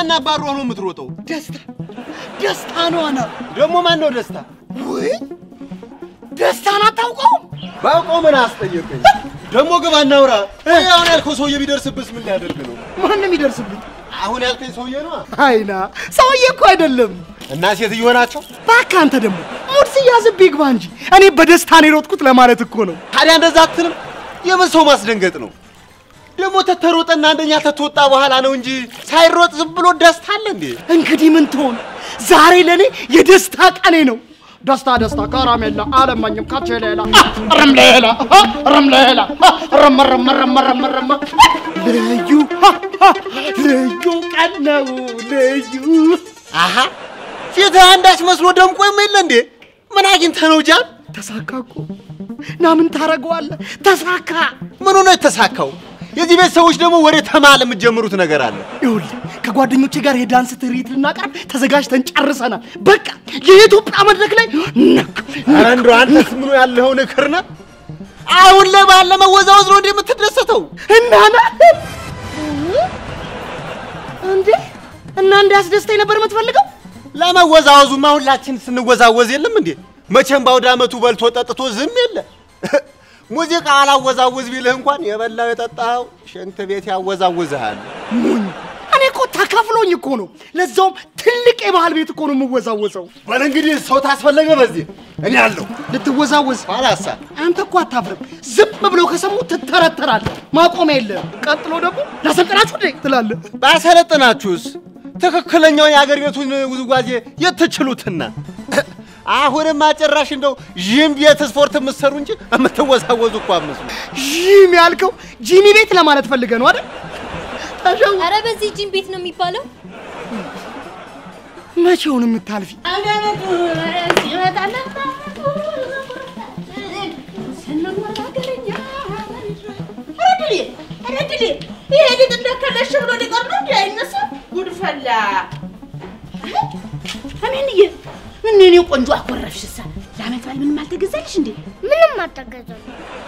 ማን አባሮ ነው የምትሮጠው? ደስታ ደስታ ነው አና ደግሞ ማን ነው ደስታ? ወይ ደስታን አታውቀውም? ባውቀው ምን አስጠየቀኝ? ደግሞ ግባ እናውራ። ይሄ አሁን ያልከው ሰውዬ ቢደርስብስ ምን ሊያደርግ ነው? ማንም ይደርስብኝ። አሁን ያልከኝ ሰውዬ ነው አይና ሰውዬ እኮ አይደለም። እና ሴትዮ ናቸው። እባክህ አንተ ደግሞ ሙድ ሲያዝብህ ይግባ እንጂ እኔ በደስታ ነው የሮጥኩት ለማለት እኮ ነው። ታዲያ እንደዛ አትልም? የምን ሰው ማስደንገጥ ነው? ደግሞ ተተሮጠና አንደኛ ተተወጣ በኋላ ነው እንጂ ሳይሮጥ ዝም ብሎ ደስታ አለ እንዴ? እንግዲህ ምን ትሆን፣ ዛሬ ለእኔ የደስታ ቀኔ ነው። ደስታ ደስታ ከረሜላ አለማኝም ካቼ ሌላ ረም ሌላ ረም ሌላ ረም ረም ረም ረም ረም ልዩ ልዩ ቀን ነው ልዩ አሃ ፊትህ አንዳች መስሎ ደምቆ የለ እንዴ? ምን አግኝተህ ነው ጃን? ተሳካ እኮ ና ምን ታደርገዋለህ? ተሳካ። ምኑ ነው የተሳካው? የዚህ ቤት ሰዎች ደግሞ ወደ ተማል የምትጀምሩት ነገር አለ። ይኸውልህ ከጓደኞቼ ጋር የዳንስ ትርኢት ልናቀርብ ተዘጋጅተን ጨርሰናል። በቃ የኢትዮጵያ መድረክ ላይ ነክ አንዱ አንተስ ምኑ ያለኸው ንክር ነህ? አሁን ላይ ባለ መወዛወዝ ነው እንዴ የምትደሰተው? እናና እንዴ እና እንዲያስደስተኝ ነበር የምትፈልገው? ለመወዛወዙማ ሁላችን ስንወዛወዝ የለም እንዴ? መቼም በአውደ ዓመቱ በልቶ ጠጥቶ ዝም የለ። ሙዚቃ አላወዛውዝ ቢልህ እንኳን የበላው የጠጣኸው ሽንት ቤት ያወዛውዝሃል። ሙኝ እኔ እኮ ተከፍሎኝ እኮ ነው። ለዛውም ትልቅ የባህል ቤት እኮ ነው የምወዛወዘው። በል እንግዲህ ሰው ታስፈለገ በዚህ እኔ አለሁ። ልትወዛወዝ ባላሳ አንተ እኮ አታፍርም። ዝም ብለው ከሰሙ ትተረተራለህ። ማቆሚያ የለህም። ቀጥሎ ደግሞ ላሰልጥናችሁ እንዴ ትላለህ። ባሰለጥናችሁስ ትክክለኛውን የአገር ቤቱን ውዝዋዜ የት ትችሉትና? አሁንም አጨራሽ እንደው ዥም ቤት ስፖርት የምትሰሩ እንጂ የምትወዛወዙ እኮ አመስሉ። ጂም ያልከው ጂሚ ቤት ለማለት ፈልገህ ነው አይደል? ተሸው አረ በዚህ ጂም ቤት ነው የሚባለው። መቼውን የምታልፊ ይሄ ሊጥ እንደከለሽ ብሎ ሊቀር ነው እንዲ አይነሳ ጉድ ፈላ። አሜንዬ ምን እኔ ቆንጆ አኮረፍሽሳ? ለዓመት በዓል ምንም አልተገዛልሽ እንዴ? ምንም አልተገዛም።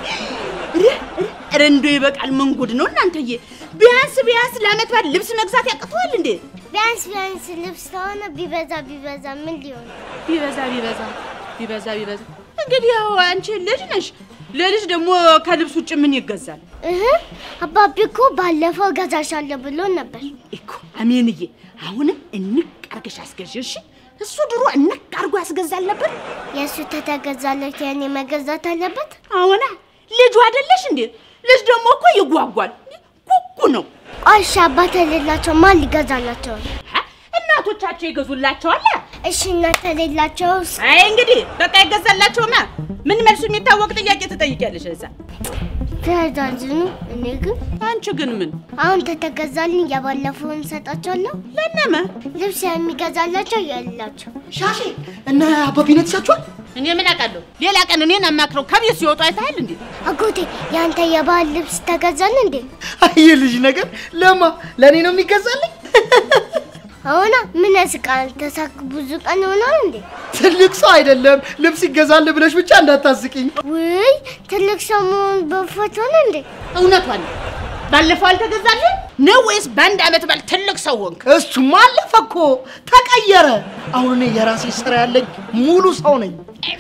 ኧረ እንደው ይበቃል። ምን ጉድ ነው እናንተዬ? ቢያንስ ቢያንስ ለዓመት በዓል ልብስ መግዛት ያቅተዋል እንዴ? ቢያንስ ቢያንስ ልብስ ከሆነ ቢበዛ ቢበዛ ምን ሊሆን ነው? ቢበዛ ቢበዛ ቢበዛ ቢበዛ እንግዲህ ያው አንቺ ልጅ ነሽ። ለልጅ ደግሞ ከልብስ ውጭ ምን ይገዛል እህ አባቢ እኮ ባለፈው እገዛሻለሁ ብሎ ነበር። እኮ? አሜንዬ አሁንም እንቅ አርገሽ አስገዢ እሺ። እሱ ድሮ እንቅ አርጎ ያስገዛል ነበር። የእሱ ተተገዛለት የኔ መገዛት አለበት። አሁና ልጁ አይደለሽ እንዴ? ልጅ ደግሞ እኮ ይጓጓል። ኩኩ ነው። እሺ አባት የሌላቸው ማን ሊገዛላቸው ነው? ሀ? እናቶቻቸው ይገዙላቸዋል። እሺ እናት የሌላቸውስ? አይ እንግዲህ በቃ ይገዛላቸውማ። ምን መልሱ የሚታወቅ ጥያቄ ትጠይቂያለሽ እዛ። ተያዛዝኑ። እኔ ግን አንቺ ግን ምን አሁን ተተገዛልኝ የባለፈውን ሰጣቸዋለሁ። ለነመ ልብስ የሚገዛላቸው የሌላቸው ሻሼ እና አባቢነት ይሳችኋል። እኔ ምን አውቃለሁ? ሌላ ቀን እኔን አማክረው ከቤት ሲወጡ አይተሃል እንዴ? አጎቴ የአንተ የባህል ልብስ ተገዛል እንዴ? አይ ልጅ ነገር ለማ ለእኔ ነው የሚገዛልኝ። አሁና ምን ያስቃል? ተሳክ ብዙ ቀን ሆኗል እንዴ? ትልቅ ሰው አይደለም ልብስ ይገዛል ብለሽ ብቻ እንዳታስቂኝ። ውይ ትልቅ ሰው መሆን በፎቶ ነው እንዴ? እውነቷን ነው። ባለፈው አልተገዛልህ ነው ወይስ በአንድ ዓመት በዓል ትልቅ ሰው ሆንክ? እሱማ አለፈ እኮ ተቀየረ። አሁን እኔ የራሴ ስራ ያለኝ ሙሉ ሰው ነኝ።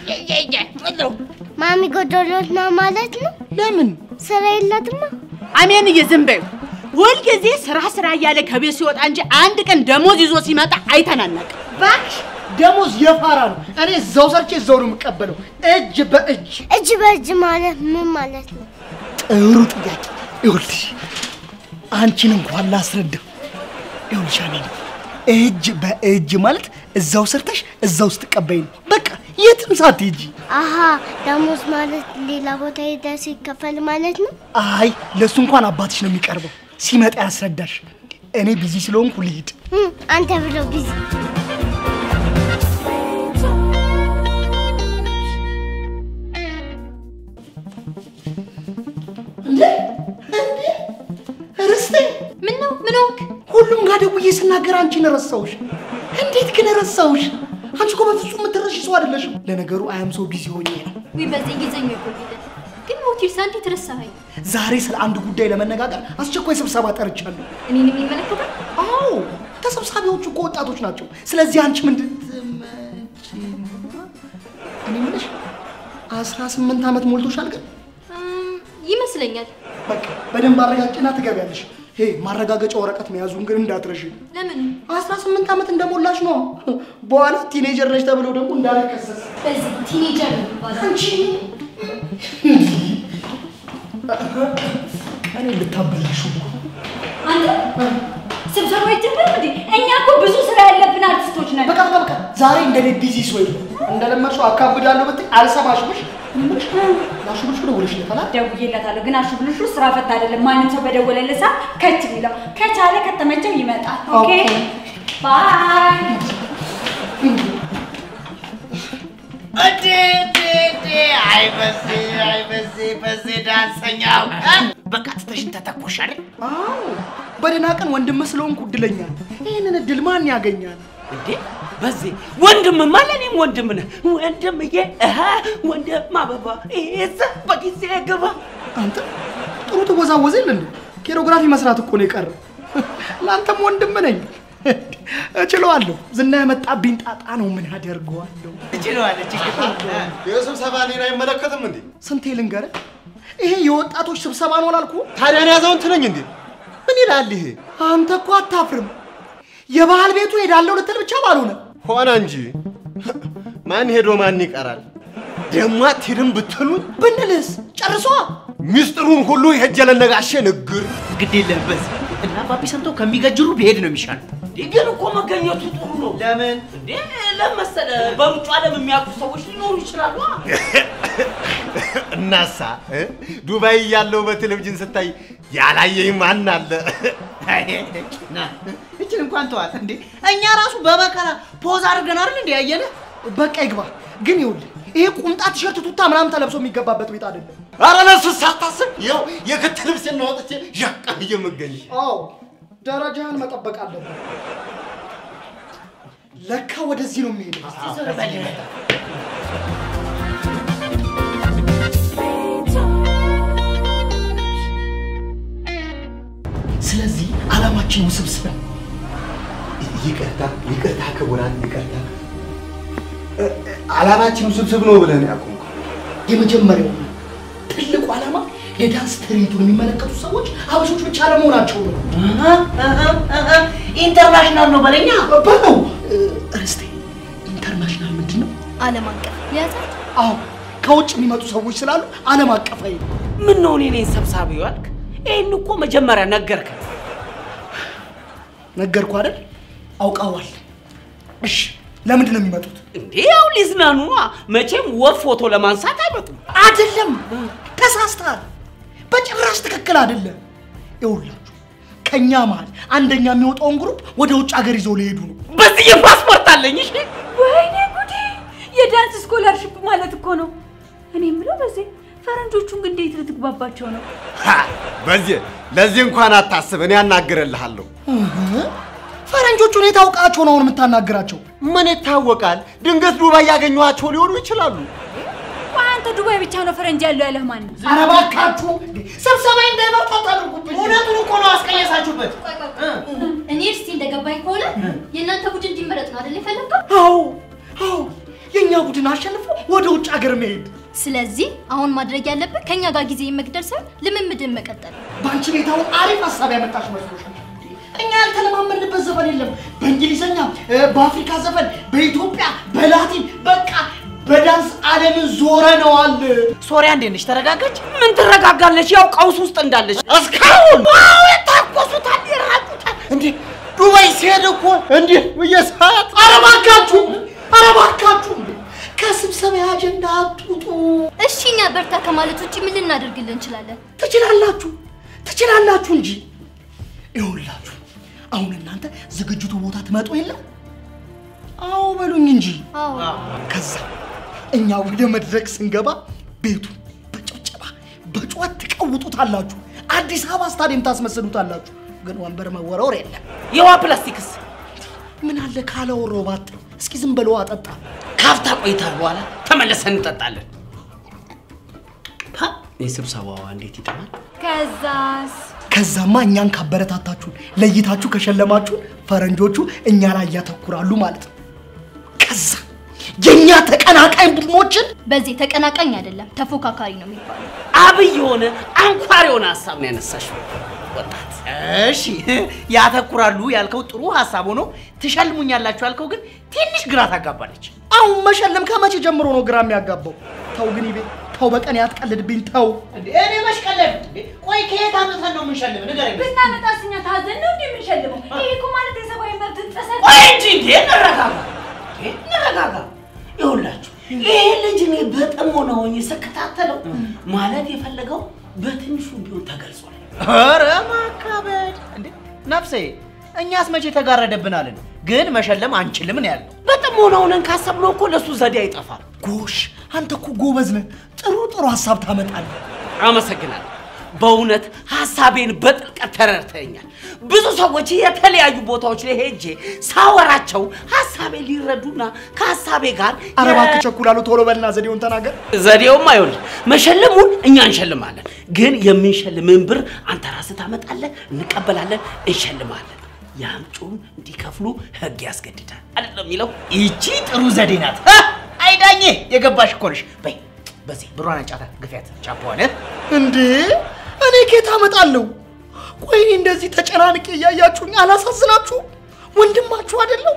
ማሚ ጎደሎት ነው ማለት ነው? ለምን ስራ የላትማ። አሜንዬ ዝም በይው። ሁልጊዜ ስራ ስራ እያለ ከቤት ሲወጣ እንጂ አንድ ቀን ደሞዝ ይዞ ሲመጣ አይተናነቅ። እባክሽ ደሞዝ የፋራ ነው። እኔ እዛው ሰርቼ እዛው ነው የምቀበለው፣ እጅ በእጅ። እጅ በእጅ ማለት ምን ማለት ነው? ጥሩ ጥያቄ። ይኸውልሽ አንቺን እንኳን ላስረዳው። ይኸውልሽ አሜን፣ እጅ በእጅ ማለት እዛው ሰርተሽ እዛው ስትቀበይ ነው። በቃ የትም ሳትሄጂ። አሀ ደሞዝ ማለት ሌላ ቦታ ሄደ ሲከፈል ማለት ነው። አይ ለእሱ እንኳን አባትሽ ነው የሚቀርበው፣ ሲመጣ ያስረዳሽ። እኔ ቢዚ ስለሆንኩ ልሂድ። እም፣ አንተ ብሎ ቢዚ ርስቴ ምን ነው ምን ሆንክ? ሁሉም ጋር ደውዬ ስናገር አንቺን ረሳሁሽ። እንዴት ግን ረሳሁሽ? አንቺ እኮ በፍጹም የምትረሺ ሰው አይደለሽም። ለነገሩ አያም ሰው ቢዚ ሆኜ ነው። ወይ በዚህ ጊዜኛ ይቆይልን። ግን ሞቲቭስ እንዴት ረሳኸኝ? ዛሬ ስለ አንድ ጉዳይ ለመነጋገር አስቸኳይ ስብሰባ ጠርቻለሁ። እኔን የሚመለከታል? አዎ ተሰብሳቢዎቹ እኮ ወጣቶች ናቸው። ስለዚህ አንቺ ምንድን ትመጪ ነው? እኔ የምልሽ አስራ ስምንት ዓመት ሞልቶሻል ግን እም፣ ይመስለኛል። በቃ በደንብ አረጋግጭና ትገቢያለሽ። ሄ ማረጋገጫ ወረቀት መያዙን ግን እንዳትረሺ። ለምን? አስራ ስምንት ዓመት እንደሞላሽ ነው። በኋላ ቲኔጀር ነሽ ተብለው ደግሞ እንዳልከሰስ በዚህ ቲኔጀር ነው የሚባለው። አንቺ እኔ ልታበላሹ አንተ ስብሰባ ይጀምር እንዴ? እኛ እኮ ብዙ ስራ ያለብን አርቲስቶች ነን። በቃ በቃ በቃ ዛሬ እንደ እኔ ቢዚ ሰው የለም። እንደለመድሽው አካብዳለሁ ብትይ አልሰማሽምሽ። እምልሽ ላሽብልሽ ብሎ ውልሽ ነታላ ደውዬለታለሁ፣ ግን አሽብልሹ ስራ ፈት አይደለም። ማንም ሰው በደወለለት ሰዓት ከች የሚለው ከቻለ ከተመቸው ይመጣል። ኦኬ ባይ። እንዴ እንዴ እንዴ! አይ በዜ አይ በዜ በዜ ዳንሰኛው እ? በቃ ትተሽን ተተኮሽ አይደል? አዎ በደህና ቀን ወንድም ስለሆንኩ እድለኛ ነኝ። ይህንን እድል ማን ያገኛል? እንዴ በዚህ ወንድምማ ለእኔም ወንድም ነህ ወንድምዬ እህ ወንድም አበባ ይዘ በጊዜ ግባ አንተ ጥሩ ትወዛወዝ የለ እንዴ? ኬሮግራፊ መስራት እኮ ነው የቀረ። ለአንተም ወንድም ነኝ። እችለዋለሁ። ዝና ያመጣብኝ ጣጣ ነው። ምን ያደርገዋለሁ? ትችለዋለች። የስብሰባ እኔን አይመለከትም እንዴ? ስንቴ ልንገርህ፣ ይሄ የወጣቶች ስብሰባ ነው አላልኩህ? ታዲያ እኔ ያዘውን ትለኝ እንዴ? ምን ይላል ይሄ? አንተ እኮ አታፍርም። የባህል ቤቱ ሄዳለሁ ልትል ብቻ ባልሆነ ሆነ እንጂ ማን ሄዶ ማን ይቀራል? ደሞ አትሄድም ብትሉኝ ብንልስ ጨርሷ ሚስጥሩን ሁሉ ሄጄ ለነጋሼ ንግር ግድ የለም በዚህ እና ባቢ ሰምተው ከሚገጅሩ ቢሄድ ነው የሚሻለው። ግን እኮ መገኘቱ ጥሩ ነው ለምን እንዴ ለመሰለ በሩጫ ዓለም የሚያውቁ ሰዎች ሊኖሩ ይችላሉ እናሳ እ? ዱባይ እያለሁ በቴሌቪዥን ስታይ ያላየኝ ማን አለ? ና እችን እንኳን ተዋት እንዴ። እኛ ራሱ በመከራ ፖዝ አድርገን አይደል እንዴ ያየነ በቃ ይግባ። ግን ይኸውልህ ይሄ ቁምጣ ቲሸርት፣ ቱታ ምናምን ተለብሶ የሚገባበት ቤት አይደለም። ኧረ ለእሱ ሳታስብ ይኸው የክት ልብሴን አውጥቼ ዣቃ ብዬ የምገኝ አዎ ደረጃህን መጠበቅ አለብን። ለካ ወደዚህ ነው የሚሄደው። ስለዚህ ዓላማችን ውስብስብ ነው። ይቅርታ ይቅርታ፣ ክቡራን ይቅርታ። እ- እ- ዓላማችን ውስብስብ ነው ብለን ያቆምኩ የመጀመሪያው ትልቁ ዓላማ የዳንስ ትርኢቱን የሚመለከቱ ሰዎች ሀበሾች ብቻ ለመሆናቸው ነው። ኢንተርናሽናል ነው በለኛ። በለው ርስቴ፣ ኢንተርናሽናል ምንድን ነው? ዓለም አቀፍ የያዛት አዎ ከውጭ የሚመጡ ሰዎች ስላሉ ዓለም አቀፋዊ ነው። ምን ነው እኔ ነኝ ሰብሳቢው አልክ ይህን እኮ መጀመሪያ ነገርከ ነገርኩ አይደል? አውቀዋል። እሺ ለምንድን ነው የሚመጡት? እንዴ ያው ሊዝናኑ ነዋ። መቼም ወፍ ፎቶ ለማንሳት አይመጡም አይደለም፣ ተሳስተሃል። በጭራሽ ትክክል አይደለም። ይኸውላችሁ ከእኛ መሀል አንደኛ የሚወጣውን ግሩፕ ወደ ውጭ ሀገር ይዘው ሊሄዱ ነው። በዚህ የፓስፖርት አለኝ እሺ ወይኔ ጉዴ! የዳንስ ስኮላርሽፕ ማለት እኮ ነው። እኔ የምለው በዚህ ፈረንጆቹን ግን እንዴት ልትግባባቸው ነው? ሀ፣ በዚህ ለዚህ እንኳን አታስብ፣ እኔ አናግርልሃለሁ። ፈረንጆቹን የት አውቃቸው ነው አሁን የምታናግራቸው? ምን ይታወቃል፣ ድንገት ዱባይ ያገኘኋቸው ሊሆኑ ይችላሉ። ቆይ አንተ ዱባይ ብቻ ነው ፈረንጅ ያለው ያለህ ማን ነው? ኧረ እባካችሁ ስብሰባ እንዳይመጣ ታደርጉብኝ። እውነቱን እኮ ነው አስቀየሳችሁበት። ቆይ ቆይ ቆይ። እኔ እርስቲ እንደገባኝ ከሆነ የእናንተ ቡድን እንዲመረጥ ነው አይደል የፈለግከው? አዎ አዎ፣ የእኛ ቡድን አሸንፎ ወደ ውጭ ሀገር መሄድ። ስለዚህ አሁን ማድረግ ያለብን ከእኛ ጋር ጊዜ መግደል ሳይሆን ልምምድን መቀጠል ነው። በአንቺ ቤት አሁን አሪፍ ሀሳብ ያመጣሽ መስሎሻል? እኛ ያልተለማመድንበት ዘፈን የለም። በእንግሊዝኛ፣ እ፣ በአፍሪካ ዘፈን፣ በኢትዮጵያ፣ በላቲን በቃ በዳንስ ዓለምን ዞረነዋል። ሶሪያ እንዴት ነች? ተረጋጋች? ምን ትረጋጋለች? ያው ቀውስ ውስጥ እንዳለች እስካሁን አዎ የታኮሱታል፣ ይራቁታል። እንዴ ዱባይ ሲሄድ እኮ እንዲህ ብዬ ሰዓት ኧረ እባካችሁ ኧረ እባካችሁ ከስብሰባ አጀንዳ አትውጡ። እሺ እኛ በርታ ከማለት ውጭ ምን ልናደርግልን እንችላለን? ትችላላችሁ ትችላላችሁ እንጂ ይኸውላችሁ አሁን እናንተ ዝግጅቱ ቦታ ትመጡ የለም አዎ በሉኝ እንጂ አዎ ከዛ እኛ ወደ መድረክ ስንገባ ቤቱ በጭብጨባ በጩኸት ትቀውጡታላችሁ አዲስ አበባ ስታዲየም ታስመስሉታላችሁ ግን ወንበር መወረወር የለም የውሃ ፕላስቲክስ ምን አለ ካላወራሁ ባት እስኪ ዝም በለው አጠጣ ካፍታ ቆይታ በኋላ ተመለሰን እንጠጣለን። ሀ፣ የስብሰባዋ እንዴት ይጠማል? ከዛስ ከዛማ እኛን ካበረታታችሁን ለይታችሁ ከሸለማችሁን ፈረንጆቹ እኛ ላይ ያተኩራሉ ማለት ነው። ከዛ የእኛ ተቀናቃኝ ቡድኖችን በዚህ ተቀናቃኝ አይደለም ተፎካካሪ ነው የሚባለው። አብይ የሆነ አንኳር የሆነ ሀሳብ ነው ያነሳሽው ወጣት። እሺ ያተኩራሉ ያልከው ጥሩ ሀሳብ ሆኖ ትሸልሙኛላችሁ ያልከው ግን ትንሽ ግራ ታጋባለች። አሁን መሸለም ከመቼ ጀምሮ ነው ግራ የሚያጋባው? ተው ግን ይቤ ተው፣ በቀን ያትቀልድብኝ ተው። እንዴ እኔ መሽቀለድ እንዴ? ቆይ ከየት አምጥተን ነው የምንሸልም? ንገረኝ። ብናመጣስ እኛ ታዘን ነው እንዴ የምንሸልመው? ይሄ እኮ ማለት የሰብአዊ መብት ጥሰት ቆይ እንጂ እንዴ እንረጋጋ፣ እንዴ እንረጋጋ። ይኸውላችሁ ይሄ ልጅ እኔ በጥሞና ሆኜ ስከታተለው ማለት የፈለገው በትንሹ ቢሆን ተገልጿል። ኧረ ማካበድ እንዴ ነፍሴ፣ እኛስ መቼ ተጋረደብናልን? ግን መሸለም አንችልም ነው ያለው። በጥሞና ሆነን ካሰብነው እኮ ለእሱ ዘዴ አይጠፋም። ጎሽ አንተ እኮ ጎበዝ ነህ። ጥሩ ጥሩ ሀሳብ ታመጣለህ። አመሰግናለሁ። በእውነት ሀሳቤን በጥልቀት ተረድተኛል። ብዙ ሰዎች የተለያዩ ቦታዎች ላይ ሄጄ ሳወራቸው ሀሳቤ ሊረዱና ከሀሳቤ ጋር ኧረ እባክህ ቸኩላሉ። ቶሎ በልና ዘዴውን ተናገር። ዘዴውም አይሆን መሸለሙን እኛ እንሸልማለን፣ ግን የምንሸልምን ብር አንተ ራስህ ታመጣለህ፣ እንቀበላለን፣ እንሸልማለን። የአምጪውን እንዲከፍሉ ህግ ያስገድዳል አይደለም የሚለው ይቺ ጥሩ ዘዴ ናት። ሀ! አይዳኜ የገባሽ እኮ ነሽ። በይ በዚህ ብሯን አንጫታ ግፊያት ቻፖዋለ እንዴ እኔ ኬት አመጣለሁ? ቆይ እኔ እንደዚህ ተጨናንቄ እያያችሁኝ አላሳዝናችሁም? ወንድማችሁ አይደለሁ?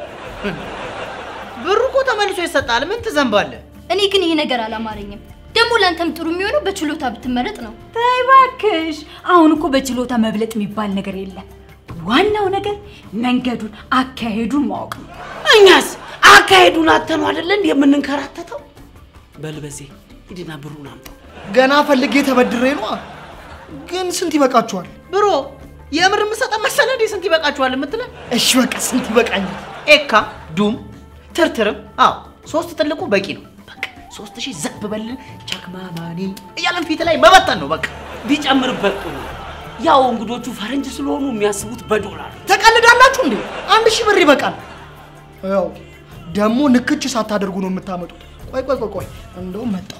ብሩ እኮ ተመልሶ ይሰጣል። ምን ትዘንባለህ? እኔ ግን ይሄ ነገር አላማረኝም። ደግሞ ለአንተም ጥሩ የሚሆነው በችሎታ ብትመረጥ ነው። ተይ እባክሽ። አሁን እኮ በችሎታ መብለጥ የሚባል ነገር የለም። ዋናው ነገር መንገዱን፣ አካሄዱን ማወቅ ነው። እኛስ አካሄዱን አተነው አይደለ እንዴ የምንንከራተተው? በልበዜ ሂድና ብሩን አምጣው። ገና ፈልጌ ተበድሬ ነዋ። ግን ስንት ይበቃችኋል? ብሮ የምር የምሰጠን መሰለህ እንዴ? ስንት ይበቃችኋል የምትለን? እሺ በቃ ስንት ይበቃኛል? ኤካ፣ ዱም፣ ትርትርም አዎ ሶስት ትልቁ በቂ ነው። በቃ ሶስት ሺህ ዘብ በልን ቸክማማኒ እያለን ፊት ላይ መበተን ነው በቃ። ቢጨምርበት ጥሩ ነው። ያው እንግዶቹ ፈረንጅ ስለሆኑ የሚያስቡት በዶላር ነው። ተቀልዳላችሁ እንዴ? አንድ ሺህ ብር ይበቃል። ያው ደግሞ ንክች ሳታደርጉ ነው የምታመጡት። ቆይ ቆይ ቆይ ቆይ እንደውም መጣ።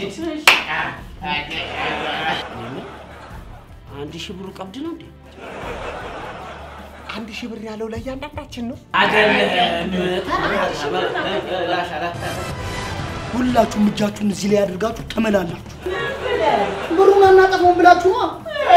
አንድ ሺህ ብሩ ቀብድ ነው እንዴ? አንድ ሺህ ብር ያለው ለእያንዳንዳችን ነው። ሁላችሁም እጃችሁን እዚህ ላይ አድርጋችሁ ተመላላችሁ። ብሩን አናጠፋውም ብላችሁ ነዋ።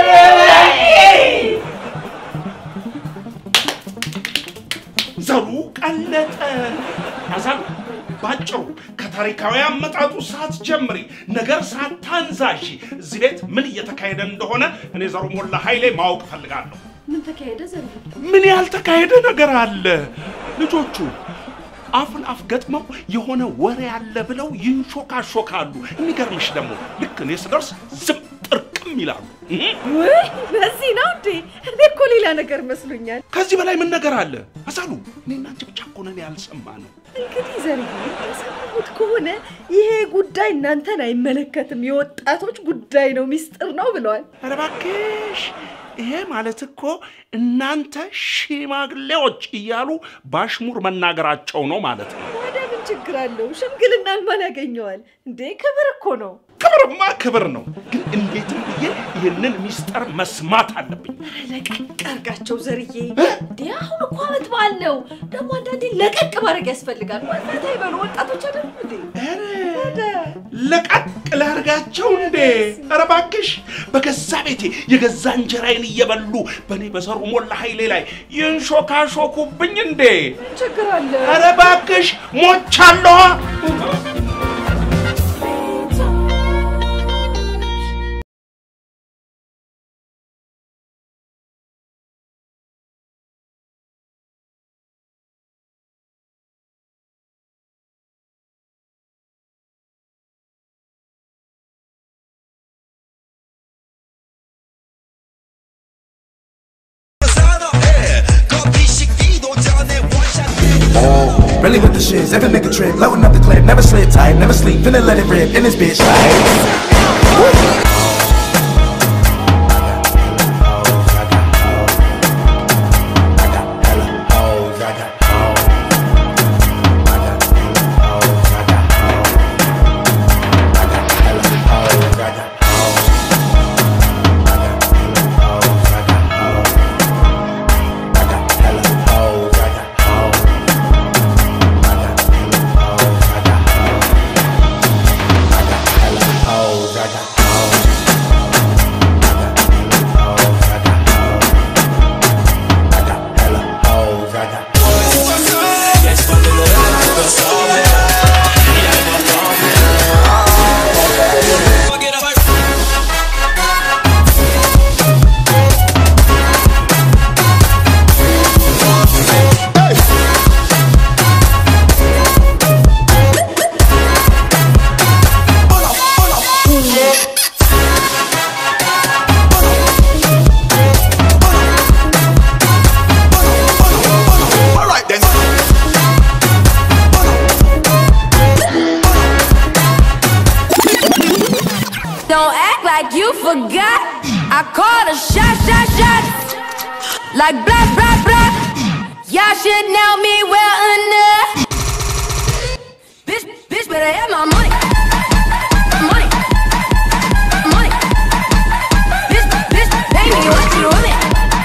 ዘሩ ቀለጠ። አዛሉ ባጭሩ ከታሪካዊ አመጣጡ ሳትጀምሪ ነገር ሳታንዛዢ እዚህ ቤት ምን እየተካሄደ እንደሆነ እኔ ዘሩ ሞላ ኃይሌ ማወቅ እፈልጋለሁ። ምን ተካሄደ ዘንድ? ምን ያልተካሄደ ነገር አለ? ልጆቹ አፍን አፍ ገጥመው የሆነ ወሬ አለ ብለው ይንሾካሾካሉ። የሚገርምሽ ደግሞ ልክ እኔ ስደርስ ዝም ጥርቅም ይላሉ። እህ? ውይ በዚህ ነው እንዴ? እኔ እኮ ሌላ ነገር መስሎኛል። ከዚህ በላይ ምን ነገር አለ? አዛሉ እኔና አንቺ ብቻ እኮ ነን ያልሰማነው። እንግዲህ ዘርዬ እንደሰማሁት ከሆነ ይሄ ጉዳይ እናንተን አይመለከትም፣ የወጣቶች ጉዳይ ነው፣ ሚስጥር ነው ብለዋል። ኧረ እባክሽ ይሄ ማለት እኮ እናንተ ሽማግሌዎች እያሉ ባሽሙር መናገራቸው ነው ማለት ነው። ታዲያ ምን ችግር አለው? ሽምግልናን ማን ያገኘዋል እንዴ? ክብር እኮ ነው። ክብርማ ክብር ነው፣ ግን እንዴትም ብዬ ይህንን ሚስጥር መስማት አለብኝ። ለቀቅ አርጋቸው ዘርዬ። እንዴ አሁን እኮ አመት በዓል ነው። ደግሞ አንዳንዴ ለቀቅ ማድረግ ያስፈልጋል። ዋናታ ይበሉ ወጣቶች አይደሉ እንዴ? ኧረ ለቀቅ ላርጋቸው እንዴ? ኧረ እባክሽ በገዛ ቤቴ የገዛ እንጀራዬን እየበሉ በእኔ በዘሩ ሞላ ኃይሌ ላይ ይንሾካሾኩብኝ እንዴ? ምን ችግር አለ? ኧረ እባክሽ ሞቻለሁ። Really with the shits, every nigga trip, loading up the clip, never slip tight, never sleep, finna let it rip in this bitch like. you forgot. I call a shot, shot, shot. Like blah, blah, blah. Y'all should know me well enough. Bitch, bitch, better have my money. Money. Money. Bitch, bitch, pay me what you want me.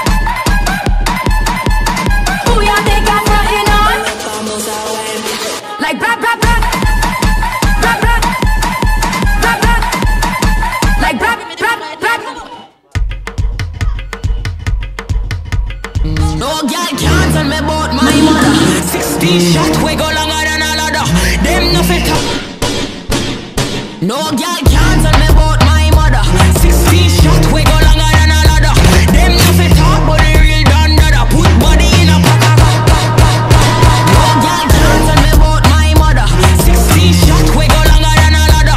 Who y'all think I'm frontin' on? Like blah, blah, blah. Blah, blah. Blah, blah. Like blah, blah, blah. No girl can't tell me about my mother. 16 shot we go longer than a ladder. Them no fit up. No girl can't tell me about my mother. 16 shot we go longer than a ladder. Them no fit up, but the real done dada. Put body in a pack of No girl can't tell me about my mother. 16 shot we go longer than a ladder.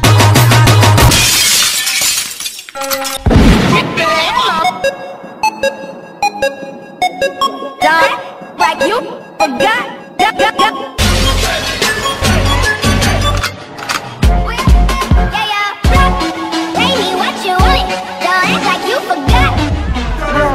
Done like you forgot. Yeah, yeah, yeah. Pay me what you want. Don't act like you forgot.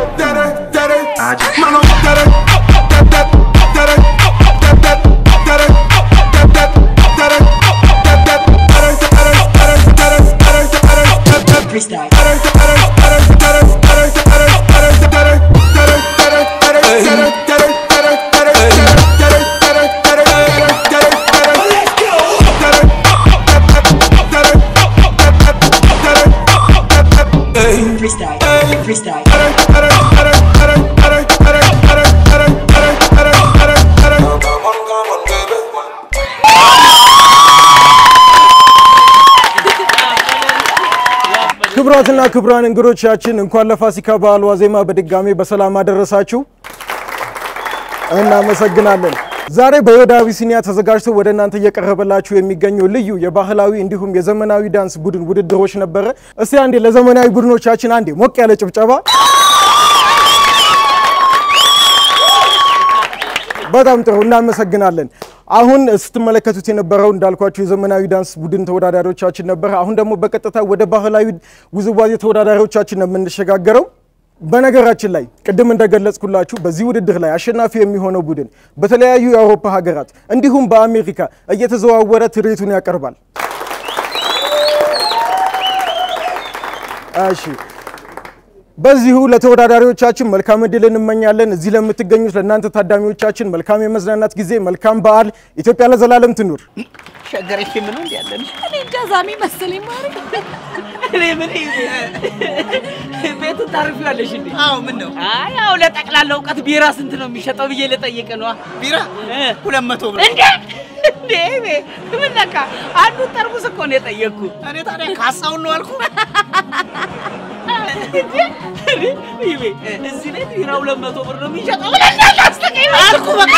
ክቡራትና ክቡራን እንግዶቻችን እንኳን ለፋሲካ በዓል ዋዜማ በድጋሜ በሰላም አደረሳችሁ። እናመሰግናለን። ዛሬ በዮዳ አቢሲኒያ ተዘጋጅቶ ወደ እናንተ እየቀረበላችሁ የሚገኘው ልዩ የባህላዊ እንዲሁም የዘመናዊ ዳንስ ቡድን ውድድሮች ነበረ። እስቲ አንዴ ለዘመናዊ ቡድኖቻችን አንዴ ሞቅ ያለ ጭብጨባ። በጣም ጥሩ እናመሰግናለን። አሁን ስትመለከቱት የነበረው እንዳልኳቸው የዘመናዊ ዳንስ ቡድን ተወዳዳሪዎቻችን ነበረ። አሁን ደግሞ በቀጥታ ወደ ባህላዊ ውዝዋዜ ተወዳዳሪዎቻችን ነው የምንሸጋገረው። በነገራችን ላይ ቅድም እንደገለጽኩላችሁ በዚህ ውድድር ላይ አሸናፊ የሚሆነው ቡድን በተለያዩ የአውሮፓ ሀገራት እንዲሁም በአሜሪካ እየተዘዋወረ ትርኢቱን ያቀርባል። እሺ በዚሁ ለተወዳዳሪዎቻችን መልካም እድል እንመኛለን። እዚህ ለምትገኙት ለእናንተ ታዳሚዎቻችን መልካም የመዝናናት ጊዜ፣ መልካም በዓል። ኢትዮጵያ ለዘላለም ትኑር። ሸገር ፊልም ነው እንዲ ያለን እኔ እንጃ ዛሚ መሰለኝ ማሪ እኔ ምን ቤቱን ታርፊዋለሽ እንዴ? አዎ ምን ነው አይ ያው ለጠቅላላ እውቀት ቢራ ስንት ነው የሚሸጠው ብዬ ልጠይቅ ነዋ። ቢራ ሁለት መቶ ብር እንዴ እንዴ ምን ነካ? አንዱ ጠርሙስ እኮ ነው የጠየቅኩ። እኔ ታዲያ ካሳውን ነው አልኩ። ይቤ እዚህ ቤት ቢራ ሁለት መቶ ብር ነው የሚሸጠው ብለሽ አስጠቀኝ አልኩ በቃ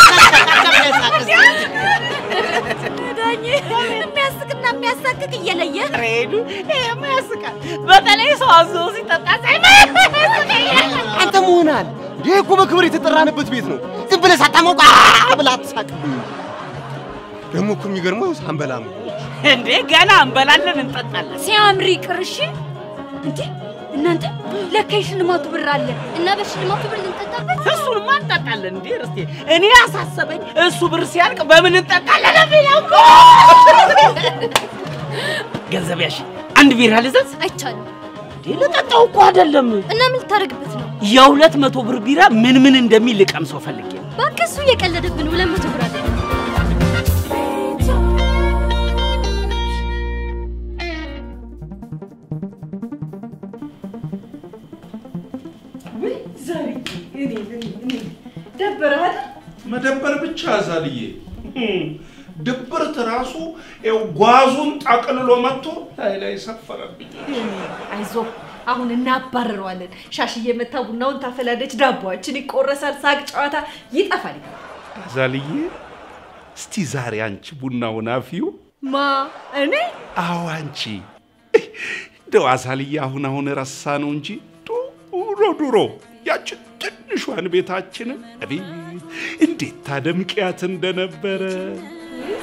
ዳኝ የሚያስቅና የሚያሳቅቅ እየለየ ሬዱ ይሄማ ያስቃል። በተለይ ሰው አዞ ሲጠጣ ሳይ አንተ መሆናል። ይህ እኮ በክብር የተጠራንበት ቤት ነው። ዝም ብለህ ሳታሞቅ ብላ አትሳቅ። ደግሞ እኮ የሚገርመው ሳንበላ ነው። እንዴ ገና እንበላለን እንጠጣለን። ሲያምር ይቅር እሺ። እንዴ እናንተ ለካ የሽልማቱ ብር አለ እና በሽልማቱ ብር ልንጠጣበት እሱንማ እንጠጣለን። እንዴ ርስቴ እኔ ያሳሰበኝ እሱ ብር ሲያልቅ በምን እንጠጣለን የሚለው እኮ። ገንዘብ ያሽ አንድ ቢራ ልዘዝ? አይቻልም። እንዴ ልጠጣው እኮ አይደለም። እና ምን ልታደርግበት ነው? የሁለት መቶ ብር ቢራ ምን ምን እንደሚል ልቀምሰው ፈልጌ ነው። እባክህ እሱ እየቀለደብን ሁለት መቶ ብር አለ። ደበረህ አይደል? መደበር ብቻ ዛልዬ ድብርት ራሱ ይኸው ጓዙን ጠቅልሎ መጥቶ ላይ ላይ ሰፈረብኝ። አይዞህ አሁን እናባርረዋለን። ሻሽዬ መታ ቡናውን ታፈላለች፣ ዳቦችን ይቆረሳል፣ ሳቅ ጨዋታ ይጠፋል። ዛልዬ እስቲ ዛሬ አንቺ ቡናውን አፊው። ማ እኔ አዎ አንቺ እንደው አዛልዬ አሁን አሁን ረሳ ነው እንጂ ድሮ ድሮ ያችን ትንሿን ቤታችንን አቤት እንዴት ታደምቂያት እንደነበረ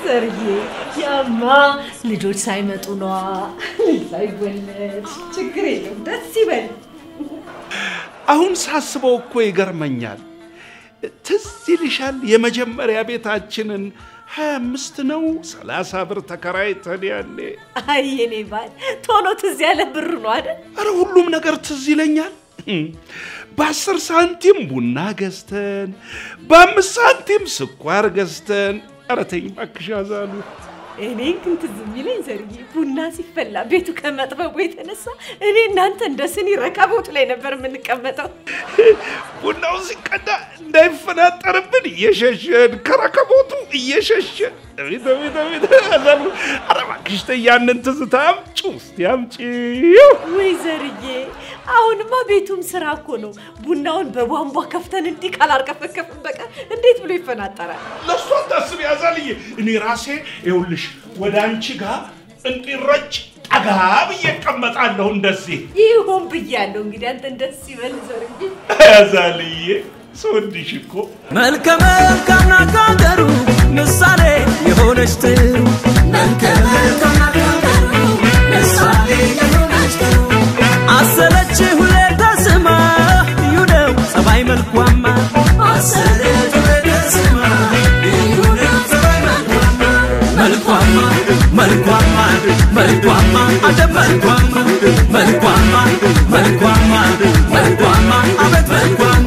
ዘርዬ ያማ ልጆች ሳይመጡ ነዋ። ልጅ ሳይወለድ ችግር የለም ደስ ይበል። አሁን ሳስበው እኮ ይገርመኛል። ትዝ ይልሻል የመጀመሪያ ቤታችንን ሀያ አምስት ነው ሰላሳ ብር ተከራይተን ያኔ። አይ የኔ ባል ቶሎ ትዝ ያለ ብር ነው አይደል? አረ ሁሉም ነገር ትዝ ይለኛል። በአስር ሳንቲም ቡና ገዝተን በአምስት ሳንቲም ስኳር ገዝተን ኧረ ተይኝ እባክሽ አዛሉ። እኔ ግን ትዝ የሚለኝ ዘርዬ ቡና ሲፈላ ቤቱ ከመጥበቡ የተነሳ እኔ እናንተ እንደ ስኒ ረከቦት ላይ ነበር የምንቀመጠው። ቡናው ሲቀዳ እንዳይፈናጠርብን እየሸሸን ከረከቦቱ እየሸሸን አቤት አቤት አቤት አዛሉ። ኧረ እባክሽ ተይ ያንን ትዝታ አምጪው እስቲ አምጪው። ወይ ዘርዬ፣ አሁንማ ቤቱም ስራ እኮ ነው። ቡናውን በቧንቧ ከፍተን እንዲህ ካላርከፈከፍን በቀር እንዴት ብሎ ይፈናጠራል? ለእሱ አታስቢ አዛልዬ። እኔ ራሴ ይኸውልሽ ወደ አንቺ ጋር እንዲረጭ ጠጋ ብዬ እቀመጣለሁ እንደዚህ። ይሁን ብያለሁ። እንግዲህ አንተ ደስ ይበል ዘርዬ። አዛልዬ ስወድሽ እኮ መልከ መልካም ናት ከሀገሩ ምሳሌ የሆነች ጥሩ መልከ መልካም ናት ከሀገሩ ምሳሌ የሆነች ጥሩ አሰለች ሁሌ ተስማ ልዩ ነው ጸባይ መልኳማ አሰለች ሁሌ ተስማ ልዩ ነው ጸባይ መልኳማ መልኳማ መልኳማ መልኳማ አደም መልኳማ መልኳማ መልኳማ መልኳማ አቤት መልኳማ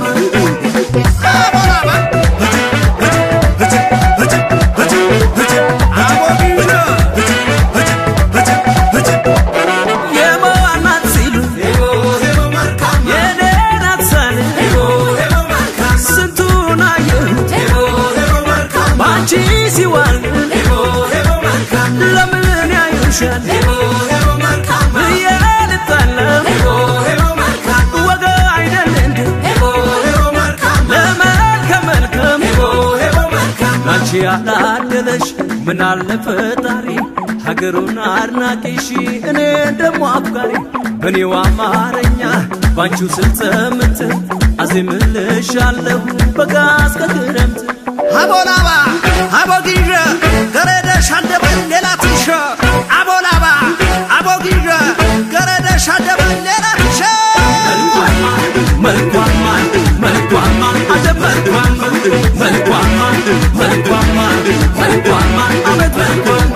የማናት ሲሉ የኔ ናት ሳል ስንቱን አየሁት በአንቺ ሲዋል ለምን ያዩሻል ብዬ ልጣላ ወገ አይደል እንዴ ለመልከ መልካም ላንቺ ያላደለሽ ምናለ ፈጣሪ ሀገሩን አድናቂሽ እኔ ደሞ አፍቃሪ በኔው አማርኛ ባንቺው ስልጸምት አዜምልሻለሁ በጋ እስከ ክረምት አቦላባ አቦጊዥ ገረደሽ አንደበል ሌላ ትንሽ አቦላባ አቦጊዥ ገረደሽ አንደበል ሌላ ትንሽ መልኳማ መልኳማ አደ መልኳማ መልኳማ መልኳማ መልኳማ አቤት መልኳማ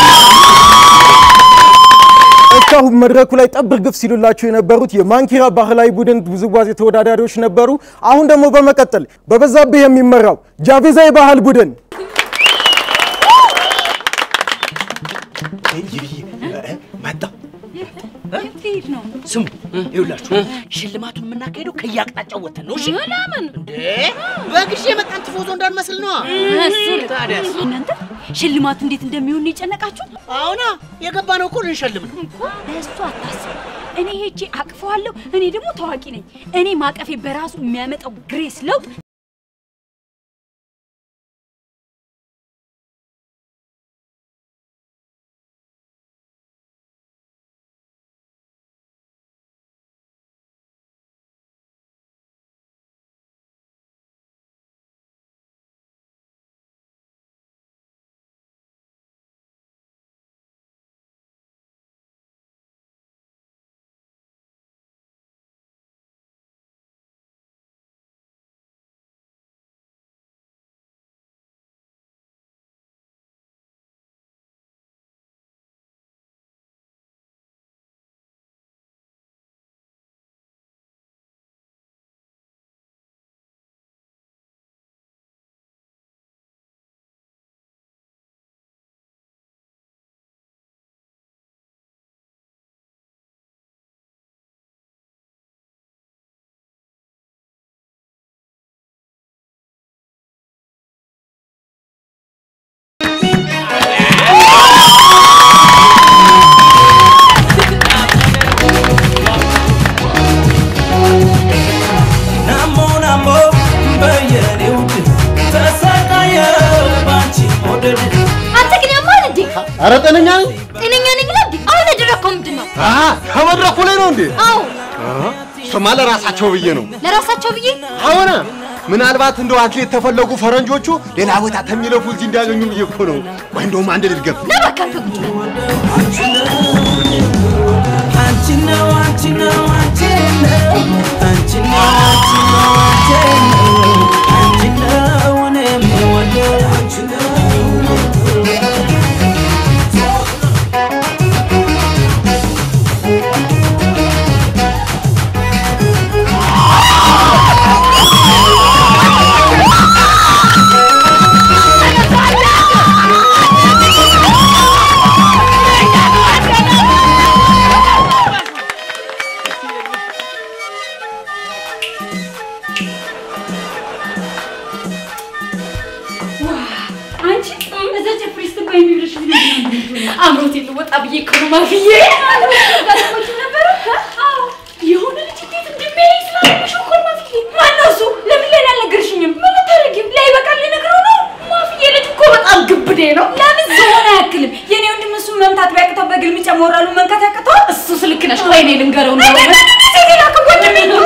እስካሁን መድረኩ ላይ ጠብር ግፍ ሲሉላቸው የነበሩት የማንኪራ ባህላዊ ቡድን ውዝዋዜ ተወዳዳሪዎች ነበሩ። አሁን ደግሞ በመቀጠል በበዛብህ የሚመራው ጃቬዛ የባህል ቡድን መጣ ልሄድ ነው። ስሙ ይኸውላችሁ ሽልማቱን የምናካሄደው ከየአቅጣጫው ወተን ነው። እሺ ለምን እንዴ? በጊዜ የመጣን ትፎዞ እንዳንመስል ነዋ። እሱ ታዲያስ እናንተ ሽልማቱ እንዴት እንደሚሆን ነው የጨነቃችሁ? አሁና የገባ ነው እኮ ልንሸልም ነው። በእሱ አታስብ። እኔ ሄጄ አቅፈዋለሁ። እኔ ደግሞ ታዋቂ ነኝ። እኔ ማቀፌ በራሱ የሚያመጣው ግሬስ ለውጥ ናሞ ናሞ በየኔ ውድ ተሰቃየው ባንቺ መውደድ አንተ ግን ያማል እንዴ? ኧረ ጤነኛ ነኝ። ጤነኛ ነኝ ብለህ እንዴ? አሁን ያደረግከው ምንድን ነው? አ ከመድረኩ ላይ ነው እንዴ? አዎ አ፣ እሱማ ለራሳቸው ብዬ ነው። ለራሳቸው ብዬ አሁን ምናልባት እንደው አትሌት ተፈለጉ ፈረንጆቹ ሌላ ቦታ ተሚለፉ እዚህ እንዳገኙ ብዬ እኮ ነው። ወይ እንደውም አንድ ልድገም። አንቺ ነው አንቺ ነው አንቺ ነው አንቺ ነው አንቺ ነው አንቺ ነው አንቺ ነው እኔ የምወደው አንቺ ነው አንቺ እዛ ጨፍሪ ስትባይ የሚብልሽ አምሮት ልወጣ ብዬ እኮ ነው ማፍዬ ነበረ የሆነ ልጅ እንዴት እንደሚያይ ስላለሽ እኮ ነው ማፍዬ ማነው እሱ ለምን ሌላ አልነገርሽኝም ምን ልታደርጊ ላይ በቃል ልነግረው ነው ማፍዬ ልጅ እኮ በጣም ግብዴ ነው ለምን ዝሆን አያክልም የኔ ወንድም እሱ መምታት ቢያቅተው በግልምጫ ሞራሉ መንካት ያቅተዋል እሱ ስልክ ነሽ ቆይ እኔ ልንገረው ነው ሴት ላከ ወንድሜ ነው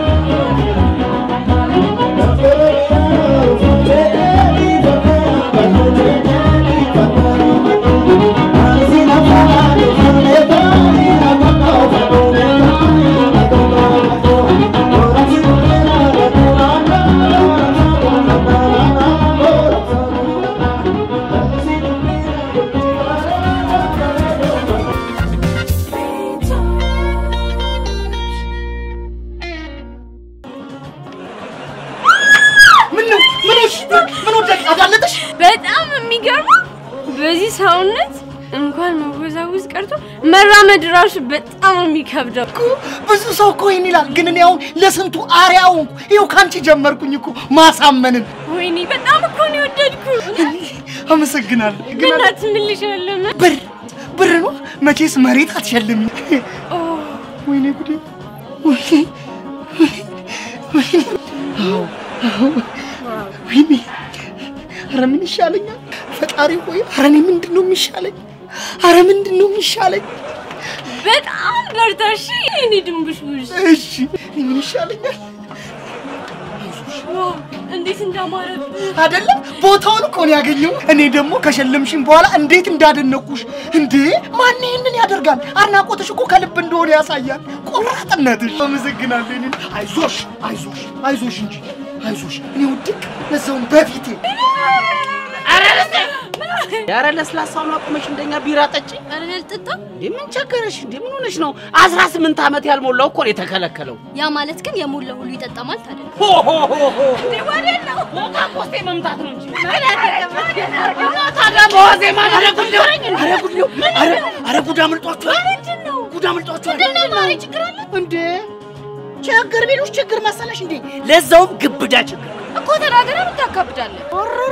ምን ነው ምን ሆንሽ? ምን ወደቅ አዳለጠሽ? በጣም የሚገርመው በዚህ ሰውነት እንኳን መወዛወዝ ቀርቶ መራመድ ራሱ በጣም ነው የሚከብደው። ብዙ ሰው እኮ ይህን ይላል፣ ግን እኔ አሁን ለስንቱ አርአያ ሆንኩ። ይኸው ከአንቺ ጀመርኩኝ እኮ ማሳመንን። ወይኔ በጣም እኮ ነው የወደድኩ። አመሰግናለሁ። ግን በእናትህ ምን ልሻለሁ? ብር ብር ነው መቼስ መሬት አትሸልሚ። ወይኔ ጉዴ! ወይኔ ወይኔ! አዎ አዎ፣ ወይኔ! ኧረ ምን ይሻለኛል? ፈጣሪ ሆይ፣ ኧረ እኔ ምንድን ነው የሚሻለኝ? ኧረ ምንድን ነው የሚሻለኝ? በጣም በርታ እሺ። እኔ ድንቡሽቡሽ እሺ፣ እኔ ምን ይሻለኛል? ዋው፣ እንዴት እንዳማረብህ አይደለም ቦታውን እኮ ነው ያገኘው። እኔ ደግሞ ከሸለምሽኝ በኋላ እንዴት እንዳደነኩሽ! እንዴ ማን ይህንን ያደርጋል? አድናቆትሽ እኮ ከልብ እንደሆነ ያሳያል። ቆራጥነትሽ። አመሰግናለሁ። እኔን አይዞሽ፣ አይዞሽ፣ አይዞሽ እንጂ አይዞሽ። እኔ ውድቅ ለዛውም በፊቴ ኧረ ለስላሳውን አቁመሽ እንደኛ ቢራ ጠጪ። ኧረ እኔ አልጠጣም። እንዴ ምን ቸገረሽ? እንዴ ምን ሆነሽ ነው? አስራ ስምንት ዓመት ያልሞላው እኮ ነው የተከለከለው። ያ ማለት ግን የሞላ ሁሉ ይጠጣ ማለት አይደለም። ሆ ሆ ሆ ሆ እንዴ ወዴት ነው? ቦታ ኮስቴ መምታት ነው እንጂ ታዲያ በዋዜማ ኧረ ጉድ ሊሆነኝ እንዴ? ኧረ ጉድ ሊሆን ኧረ ኧረ ጉድ አምልጧችኋል። ጉድ አምልጧችኋል። ችግር አለ እንዴ ችግር ቢሉሽ ችግር መሰለሽ እንዴ? ለዛውም ግብዳ ችግር እኮ ተናገረ ምታካብዳለን።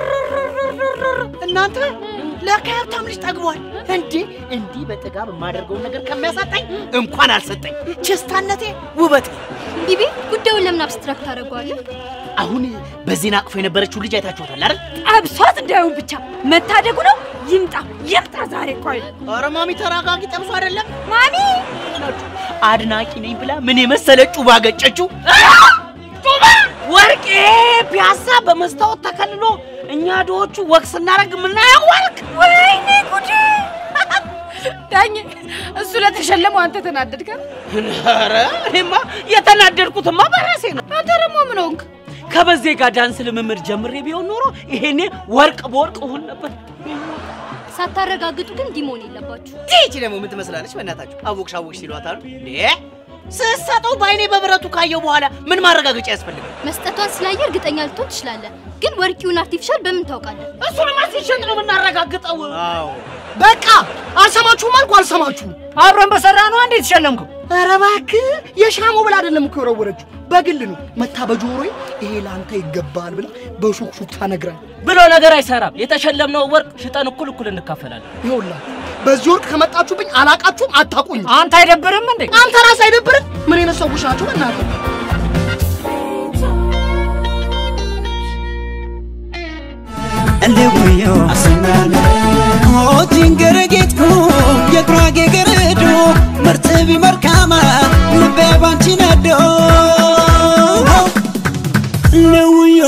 እናንተ ለካ ሀብታም ልጅ ጠግቧል እንዴ! እንዲህ በጥጋብ የማደርገውን ነገር ከሚያሳጣኝ እንኳን አልሰጠኝ። ችስታነቴ ውበቴ። ቢቢ ጉዳዩን ለምን አብስትራክት ታደርገዋለህ? አሁን በዜና አቅፎ የነበረችው ልጅ አይታችኋታል አይደል? ጠብሷት እንዳይሆን ብቻ መታደጉ ነው። ይምጣ ይምጣ ዛሬ ቆይ ኧረ ማሚ ተረጋጊ። ጠብሶ አይደለም ማሚ አድናቂ ነኝ ብላ ምን የመሰለ ጩባ ገጨችው። ጩባ ወርቄ ፒያሳ በመስታወት ተከልሎ እኛ ድሆቹ ወግ ስናደርግ የምናየው ወርቅ። ወይኔ ጉዴ! ዳኝ እሱ ለተሸለመው አንተ ተናደድከ? ኧረ እኔማ የተናደድኩትማ በራሴ ነው። አንተ ደግሞ ምን ሆንክ? ከበዜ ጋር ዳንስ ልምምድ ጀምሬ ቢሆን ኖሮ ይሄኔ ወርቅ በወርቅ እሆን ነበር። ሳታረጋግጡ ግን እንዲህ መሆን የለባችሁ። ይህቺ ደግሞ ምን ትመስላለች? በእናታችሁ አወቅሽ አወቅሽ ሲሏታል እንዴ ስሰጠው በአይኔ በብረቱ ካየው በኋላ ምን ማረጋገጫ ያስፈልጋል? መስጠቷን ስላየ እርግጠኛ ልትሆን ትችላለህ፣ ግን ወርቂውን አርቲፊሻል በምን ታውቃለህ? እሱንማ ሲሸጥ ነው የምናረጋግጠው። አዎ በቃ አልሰማችሁም አልኩ አልሰማችሁም። አብረን በሰራ ነው አንዴ የተሸለምከው። ኧረ እባክህ የሻሞ ብላ አይደለም እኮ የወረወረችው በግል ነው መታ በጆሮዬ ይሄ ለአንተ ይገባል ብላ በሹክሹክታ ነግራኝ ብሎ ነገር አይሰራም። የተሸለምነው ወርቅ ሽጠን እኩል እኩል እንካፈላለን። ይኸውላችሁ በዚህ ወርቅ ከመጣችሁብኝ አላቃችሁም፣ አታውቁኝ። አንተ አይደብርም እንዴ? አንተ ራስህ አይደብርም? ምን አይነት ሰዎች ናቸው በእናትህ? እንዲውዮ አሰናለ ሞቲን ገረጌትኩ የጉራጌ ገረዶ መርትቢ መርካማ ልቤ ባንቺ ነዶ ንውዮ